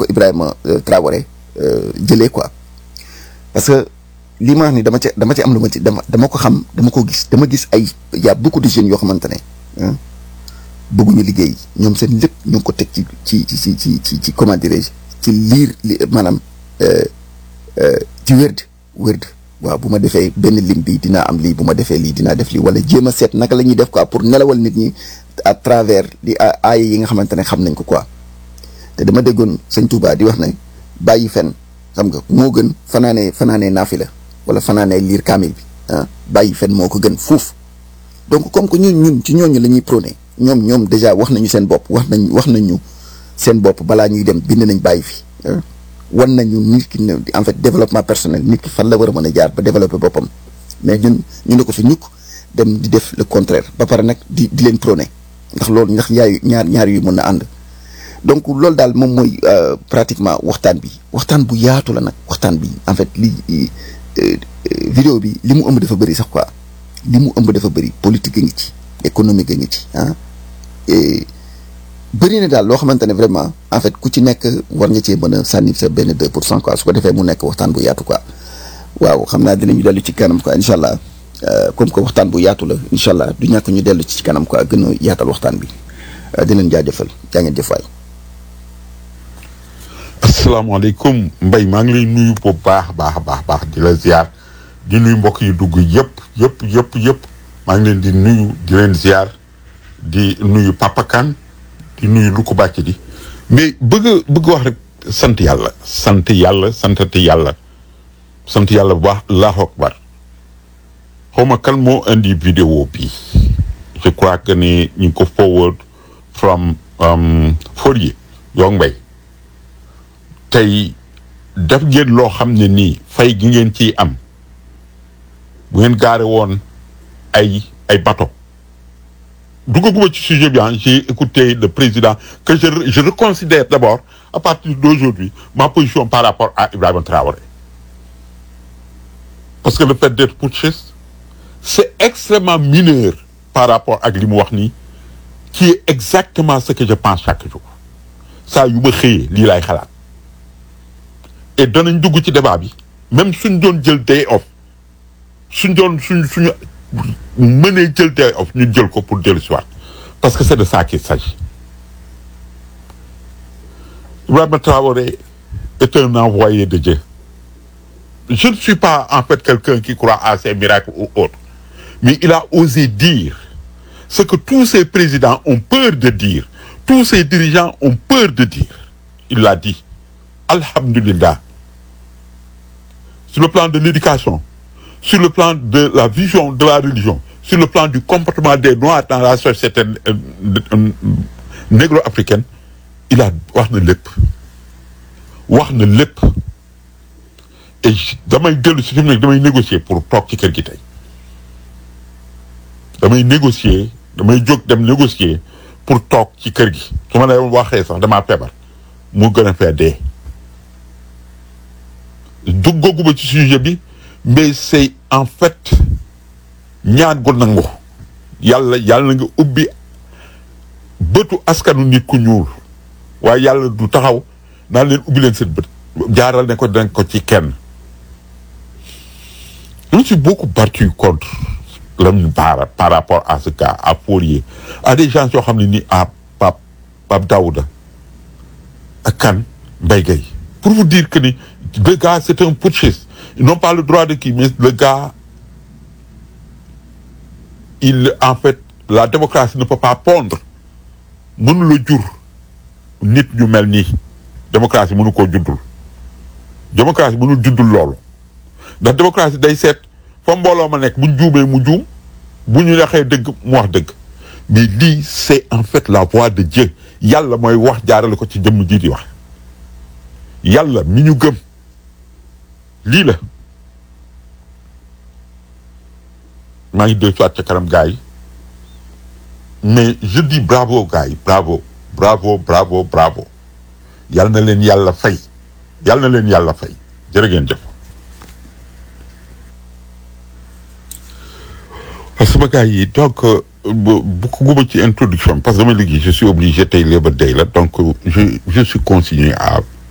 ko Ibrahima Traoré jëlee quoi parce que li ma wax ni dama ci dama ci am lu ma ci dama dama ko xam dama ko gis dama gis ay y a beaucoup de jeunes yoo xamante ne bëgguñu liggéey ñoom seen lépp ñu ngi ko teg ci ci ci ci ci ci comment dirais-je ci liir li maanaam ci wérd wérd waaw bu ma defee benn lim bi dinaa am lii bu ma defee lii dinaa def lii wala jéem a seet naka la ñuy def quoi pour nelawal nit ñi à travers di aaya yi nga xamante ne xam nañ ko quoi te dama déggoon sëñ Touba di wax ne bàyyi fen xam nga moo gën fanaanee fanaanee naafi la wala fanaanee liir kaamil bi ah bàyyi fen moo ko gën fuuf donc comme que ñun ñun ci ñooñu la ñuy prôné ñoom ñoom déjà wax nañu seen bopp wax nañ wax nañu seen bopp balaa ñuy dem bind nañ bàyyi fi wan nañu nit ki ne en fait développement personnel nit ki fan la war a mën a jaar ba développer boppam mais ñun ñu ne ko fi ñukk dem di def le contraire ba pare nag di di leen prôné ndax loolu ndax yaay ñaar ñaar yu mën na ànd donc loolu daal moom mooy pratiquement waxtaan bi waxtaan bu yaatu la nag waxtaan bi en fait li vidéo bi li mu ëmb dafa bëri sax quoi li mu ëmb dafa bëri politique a ngi ci économique a ngi ci ah et bëri na daal loo xamante ne vraiment en fait ku ci nekk war nga cee mën a sànni sa benn deux pour cent quoi su ko defee mu nekk waxtaan bu yaatu quoi waaw xam naa dinañu dellu ci kanam quoi incha allah comme que waxtaan bu yaatu la incha allah du ñàkk ñu dellu ci kanam quoi gën a yaatal waxtaan bi di leen jaajëfal jaa ngeen jëf waay. asalaamaaleykum Mbaye maa ngi lay nuyu bu baax baax baax baax di la ziar di nuyu mbokk yi dugg yëpp yëpp yëpp yëpp maa ngi leen di nuyu di leen ziar di nuyu Papa Kane di nuyu lu ko bàcc di mais bëgg bëgg wax rek sant yàlla sant yàlla santati yàlla sant yàlla bu baax allahu akbar xaw ma kan moo indi vidéo bi je crois que ni ñu ngi ko forward from Fourier Yong Mbaye tey def ngeen loo xam ne nii fay gi ngeen ciy am bu ngeen gaare woon ay ay bateau duggaguma ci sujet bi j'ai écouté le président que je je reconsidère d'abord à partir d'aujourd'hui ma position par rapport à Ibrahima Traoré parce que le fait d'être putschiste c'est extrêmement mineur par rapport ak li mu wax nii qui est exactement ce que je pense chaque jour saa yu ma xëyee lii laay xalaat et danañ dugg ci débat bi même suñ doon jël day off suñ doon suñ suñu mënee jël day off ñu jël ko pour dellu si waat parce que c'est de ça qu'il s'agit Ibrahima Traoré est un envoyé de Dieu je ne suis pas en fait quelqu'un qui croit à ces miracles ou autres mais il a osé dire ce que tous ces présidents ont peur de dire tous ces dirigeants ont peur de dire il l'a dit Alhamdulillah sur le plan de l'éducation sur le plan de la vision de la religion sur le plan du comportement des Noirs dans la société négro-africaine il a wax na lépp wax na lépp et damay dellu si fi mu nekk damay négocier pour toog ci kër gi tey damay négocier damay jóg dem négocier pour toog ci kër gi su ma la waxee sax damaa feebar mu gën a fee dee duggaguma ci sujet bi mais c'est en fait ñaan gu nangu yàlla yàlla nga ubbi bëtu askanu nit ku ñuul waaye yàlla du taxaw naan leen ubbi leen seen bët jaaral ne ko dinañ ko ci kenn je me suis beaucoup battu contre Lamine Bara par rapport à ce cas à Fourier à des gens yoo xam ne ni à Pape Pape Daouda ak kan Mbaye Gueye pour vous dire que ni le gars c'est un putschiste ils n'ont pas le droit de qui mais le gars il en fait la démocratie ne peut pas pondre mënu la jur nit ñu mel nii démocratie mënu koo juddul démocratie mënul juddul loolu ndax démocratie day seet fa mbooloo ma nekk buñ juumee mu juum bu ñu waxee dëgg mu wax dëgg mais lii c'est en fait la voix de Dieu yàlla mooy wax jaarale ko ci jëmm ji di wax yàlla mi ñu gëm lii la maa ngi dellu soit ca kanam gars yi mais je dis bravo gars yi bravo bravo bravo bravo yal na leen yàlla fay yal na leen yàlla fay jërë ngeen jëf sama gars yi donc bu ko guma ci introduction parce que damay liggéey je suis obligé tey Labour Day la donc je je suis consigné à